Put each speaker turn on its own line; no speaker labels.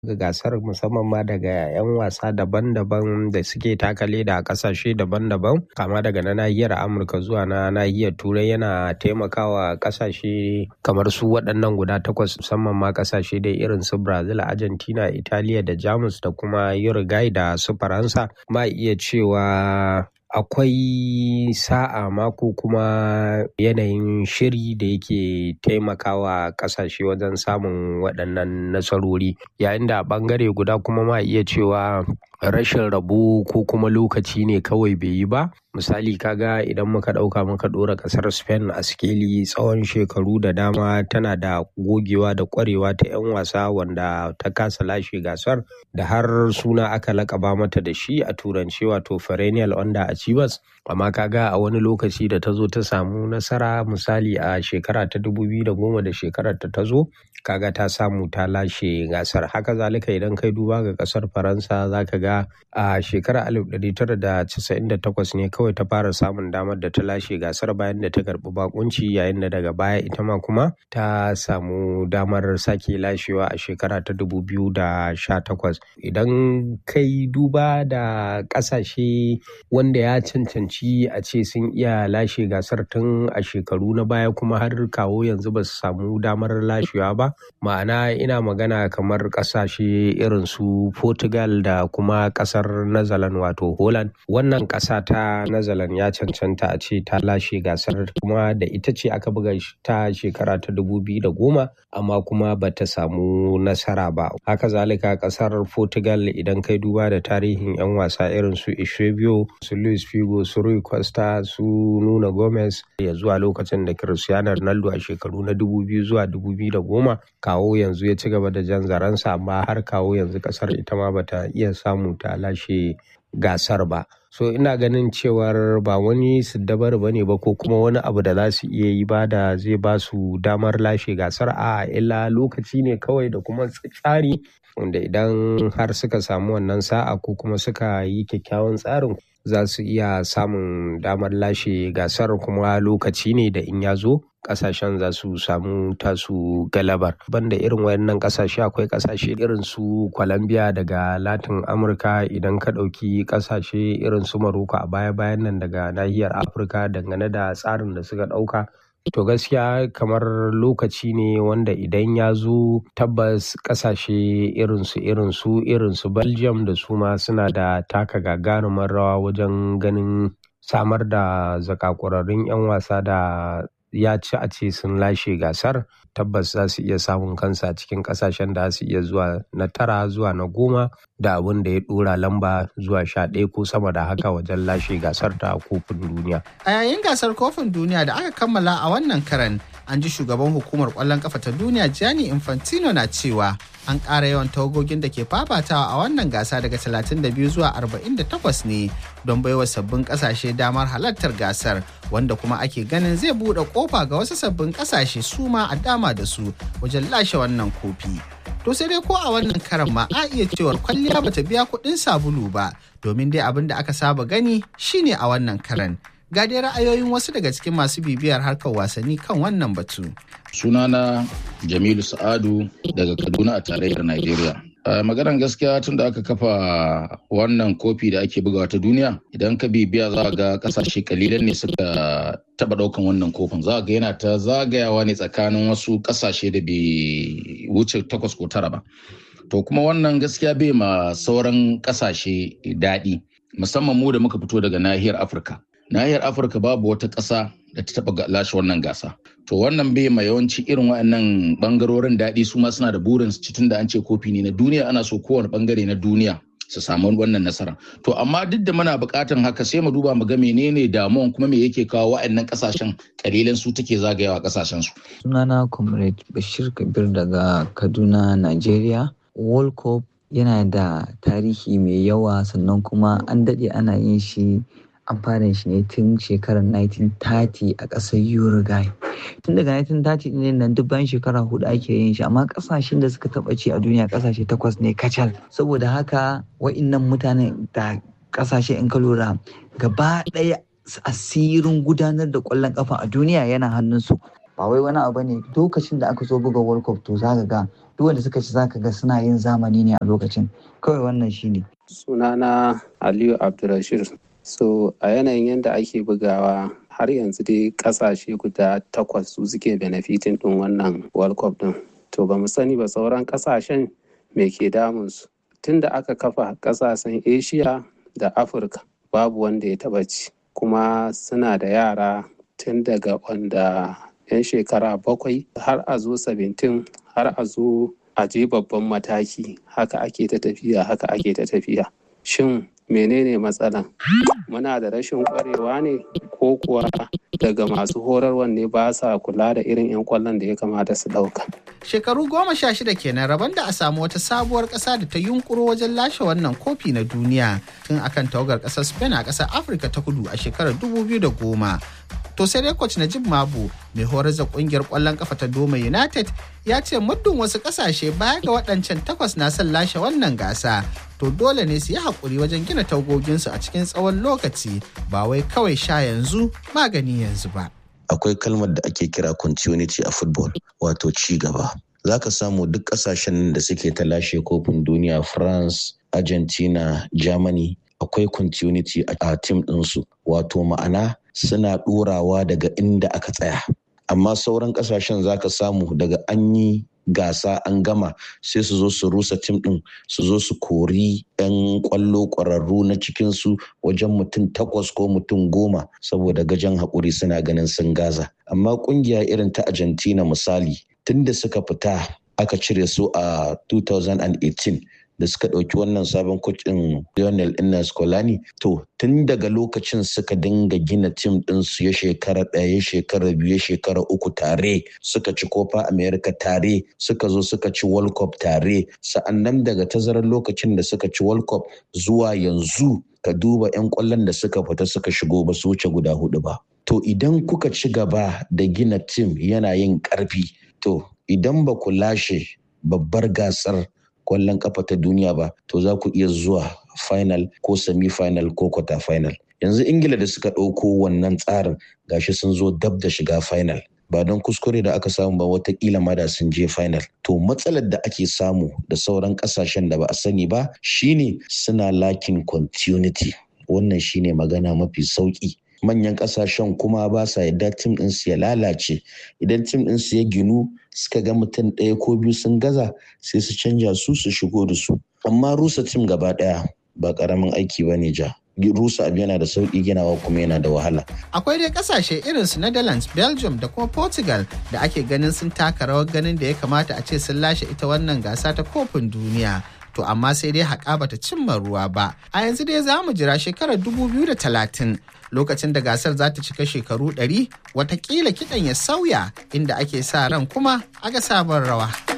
ga gasar musamman ma daga 'yan wasa daban-daban da suke taka leda a kasashe daban-daban kama daga na nahiyar amurka zuwa na nahiyar turai yana taimakawa kasashe kamar su waɗannan guda takwas musamman ma kasashe dai irin su brazil argentina italiya da jamus da kuma uruguay da su faransa ma iya cewa akwai sa'a mako kuma yanayin shiri da yake taimakawa kasashe wajen samun waɗannan nasarori yayin da a ɓangare guda kuma ma iya cewa rashin rabo ko kuma lokaci ne kawai bai yi ba misali kaga idan muka ɗauka muka ɗora ƙasar spain a sikeli tsawon shekaru da dama tana da gogewa da ƙwarewa ta 'yan wasa wanda ta kasa lashe gasar da har suna aka lakaba mata da shi a turanci wato perennial under achievers amma kaga a wani lokaci da ta zo ta samu nasara misali a shekara ta 2010 da shekarar ta ta zo kaga ta samu ta lashe gasar haka zalika idan kai duba ga kasar faransa zaka ga a shekarar 1998 ne kawai ta fara samun damar da ta lashe gasar bayan da ta karbi bakunci yayin da daga baya ita ma kuma ta samu damar sake lashewa a shekara ta 2018 idan kai duba da kasashe wanda ya cancanci a ce sun iya lashe gasar tun a shekaru na baya kuma har kawo yanzu ba su samu damar lashewa ba ma'ana ina magana kamar kasashe irin su portugal da kuma kasar Netherlands wato holland wannan kasa ta Netherlands ya cancanta a ce ta lashe gasar kuma da ita ce aka buga ta shekara ta dubu biyu da goma amma kuma ba ta samu nasara ba haka zalika kasar portugal idan kai duba da tarihin 'yan wasa irin su Eusebio su Luis Figo su Rui Costa su Nuno Gomez ya zuwa lokacin da Cristiano Ronaldo a shekaru na dubu biyu zuwa dubu biyu da goma kawo yanzu ya ci gaba da jan zaransa amma har kawo yanzu kasar ita ma bata iya samu ta lashe gasar ba so ina ganin cewar ba wani siddabar ba ne ba ko kuma wani abu da za su iya yi ba da zai ba su damar lashe gasar a illa lokaci ne kawai da kuma tsari wanda idan har suka samu wannan sa'a ko kuma suka yi kyakkyawan tsarin za su iya samun damar lashe gasar kuma lokaci ne da in ya zo kasashen za su samu tasu galabar banda irin wayannan kasashe akwai kasashe irin su Colombia daga Latin Amurka idan ka ɗauki kasashe irin su Morocco a baya-bayan nan daga nahiyar Afirka dangane da tsarin da suka ɗauka To gaskiya kamar lokaci ne wanda idan ya zo tabbas kasashe irinsu irinsu irinsu Belgium da su ma suna da taka gagarumar rawa wajen ganin samar da zakakurarrun 'yan wasa da ya ci a ce sun lashe gasar tabbas za su iya samun kansa cikin kasashen da su iya zuwa na tara zuwa na goma da abin da ya dora lamba zuwa sha ɗaya ko sama da haka wajen lashe gasar ta kofin duniya.
A yayin gasar kofin duniya da aka kammala a wannan karan an ji shugaban hukumar ƙwallon kafa ta duniya Gianni Infantino na cewa an ƙara yawan tawagogin da ke fafatawa a wannan gasa daga 32 zuwa 48 ne don baiwa sabbin ƙasashe damar halartar gasar wanda kuma ake ganin zai buɗe ƙofa ga wasu sabbin ƙasashe su ma a dama da su wajen lashe wannan kofi. To sai dai ko a wannan karan ma a iya cewar kwalliya bata biya kuɗin sabulu ba domin dai abin da aka saba gani shine a wannan karan. Ga dai ra'ayoyin wasu daga cikin masu bibiyar harkar wasanni kan wannan batu.
Sunana Jamilu Sa'adu daga Kaduna a tarayyar Najeriya. maganar gaskiya tun da aka kafa wannan kofi da ake bugawa ta duniya idan ka bibiya za ga kasashe kalilan ne suka taba daukan wannan kofin za ga yana ta zagayawa ne tsakanin wasu kasashe da bai wuce takwas ko tara ba to kuma wannan gaskiya bai ma sauran kasashe daɗi musamman mu da muka fito daga nahiyar afirka nahiyar afirka babu wata ƙasa da ta taba lashe wannan gasa to wannan bai ma yawanci irin waɗannan bangarorin daɗi su ma suna da burin su tun da an ce kofi ne na duniya ana so kowane bangare na duniya su samu wannan nasara to amma duk da muna buƙatan haka sai mu duba mu ga menene damuwan kuma me yake kawo waɗannan ƙasashen kalilan su take zagayawa ƙasashen su
sunana comrade bashir kabir daga kaduna nigeria world cup yana da tarihi mai yawa sannan kuma an daɗe ana yin shi an fara shi ne tun shekarar 1930 a ƙasar Uruguay. Tun daga 1930 ne nan duk bayan shekara hudu ake yin shi amma ƙasashen da suka taɓa ci a duniya ƙasashe takwas ne kacal. Saboda haka wa'innan mutanen da ƙasashe in ka lura gaba ɗaya asirin gudanar da ƙwallon ƙafa a duniya yana hannunsu. Ba wai wani abu ne lokacin da aka zo buga World Cup to za ka ga duk wanda suka ci zaka ga suna yin zamani ne a lokacin kawai wannan shine
sunana aliyu abdulrashid so a yanayin yadda ake bugawa har yanzu dai kasashe guda takwas su suke benefitin din wannan world cup din to ba mu sani ba sauran kasashen me ke damunsu tun da aka kafa kasashen asia da afirka babu wanda ya taba ci kuma suna da yara tun daga wanda 'yan shekara bakwai har a zo 17 har a zo a je babban mataki haka ake ta tafiya haka ake ta tafiya shin menene matsalan muna da rashin kwarewa ne ko kuwa daga masu horarwan ne ba sa kula da irin 'yan kwallon da ya kamata su ɗauka.
Shekaru goma sha shida kenan rabon da a samu wata sabuwar ƙasa da ta yunkuro wajen lashe wannan kofi na duniya tun akan tawagar ƙasar Spain a ƙasar Afirka ta kudu a shekarar 2010. To sai dai coach Najib Mabu mai horar da kungiyar ƙwallon kafa ta Doma United ya ce muddin wasu ƙasashe baya ga waɗancan takwas na son lashe wannan gasa to dole ne su yi haƙuri wajen gina tagoginsu a cikin tsawon lokaci ba wai kawai sha yanzu magani yanzu ba.
akwai kalmar da ake kira continuity a football wato ci gaba za ka samu duk kasashen da suke ta lashe kofin duniya france argentina germany akwai continuity a tim ɗinsu wato ma'ana suna ɗorawa daga inda aka tsaya amma sauran kasashen za ka samu daga an yi gasa an gama sai su zo su rusa tim ɗin su zo su kori 'yan kwallo ƙwararru na cikinsu wajen mutum takwas ko mutum goma saboda gajen haƙuri suna ganin sun gaza amma ƙungiya irin ta argentina misali tunda suka fita aka cire su a 2018 da suka ɗauki wannan sabon ɗin Lionel Inna Scolani to tun daga lokacin suka dinga gina tim ɗinsu ya shekara ɗaya ya shekara biyu ya shekara uku tare suka ci kofa America tare suka zo suka ci World Cup tare sa'annan daga tazarar lokacin da suka ci World Cup zuwa yanzu ka duba 'yan kwallon da suka fita suka shigo ba su wuce guda hudu ba. To idan kuka ci gaba da gina tim yana yin ƙarfi to idan ba ku lashe babbar gasar kwallon kafa ta duniya ba to za ku iya zuwa final ko semi final ko quarter final yanzu ingila da suka ɗauko wannan tsarin gashi sun zo dab da shiga final ba don kuskure da aka samu ba watakila ma da sun je final to matsalar da ake samu da sauran kasashen da ba a sani ba shine suna lakin continuity wannan shine magana mafi sauki manyan kasashen kuma ba sa yadda tim ɗinsu ya lalace idan tim ɗinsu ya ginu suka ga mutum ɗaya ko biyu sun gaza sai su canja su su shigo da su amma rusa tim gaba ɗaya ba ƙaramin aiki ba ne ja rusa abu yana da sauƙi ginawa kuma yana da wahala.
Akwai dai kasashe irin su Netherlands, Belgium da kuma Portugal da ake ganin sun taka rawar ganin da ya kamata a ce sun lashe ita wannan gasa ta kofin duniya. To amma sai dai haƙa bata cimma ruwa ba. A yanzu dai za mu jira shekarar talatin lokacin da gasar za ta cika shekaru 100 watakila kiɗan ya sauya inda ake sa ran kuma aga sabon rawa.